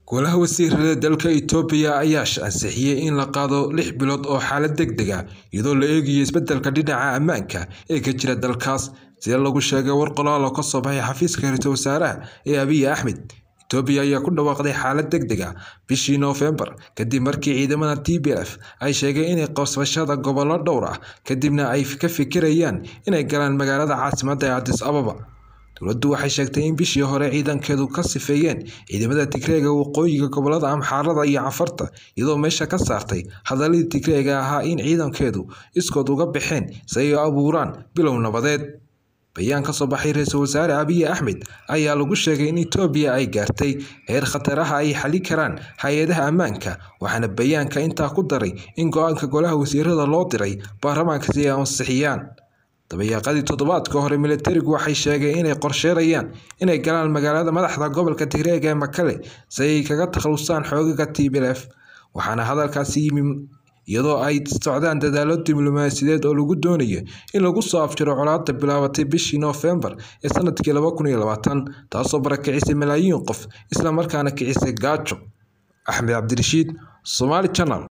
Golaha Wasiirada dalka Itoobiya ayaa ansixiyay in la qaado lix bilood oo xaalad degdeg ah iyadoo la eegayo isbeddelka dhinaca ammaanka ee ka jira dalkaas sida lagu sheegay war qoraal oo ka soo baxay xafiiska ra'iisul wasaaraha ee Abiy Ahmed Itoobiya ayaa ku dhawaaqday xaalad degdeg ah bishii Noofembar kadib markii ciidamada TPLF ay sheegeen inay qabsashada gobollo dhowr ah kadibna ay ka fikirayaan inay galaan magaalada caasimadda ee Addis Ababa dowladdu waxay sheegtay in bishii hore ciidankeedu ka sifeeyeen ciidamada Tigreega waqooyiga gobollada Amxaarada iyo Cafarta iyadoo meesha ka saartay hadalladii Tigreega ahaa in ciidankeedu iskood uga baxeen si ay u abuuraan bilow nabadeed bayaan ka soo baxay ra'iisul wasaare Abiy Ahmed ayaa lagu sheegay in Itoobiya ay gaartay heer khataraha ay xalli karaan hay'adaha ammaanka waxaana bayaanka intaa ku daray in go'aanka golaha wasiirada loo diray baarlamaanka si ay u ansixiyaan dabayaaqadii toddobaadka hore militarigu waxay sheegeen inay qorsheynayaan inay galaan magaalada madaxda gobolka Tigreega ee Mekelle si ay kaga takhalusaan xoogagga TPLF waxaana hadalkaasi yimi iyadoo ay socdaan dadaallo diblomaasiyadeed oo lagu doonayo in lagu soo afjaro colaadda bilaabatay bishii Noofembar ee sanadkii laba kun iyo labaatan taasoo barakicisay malaayiin qof isla markaana kicisay gaajo Axmed Cabdirashiid Somali Channel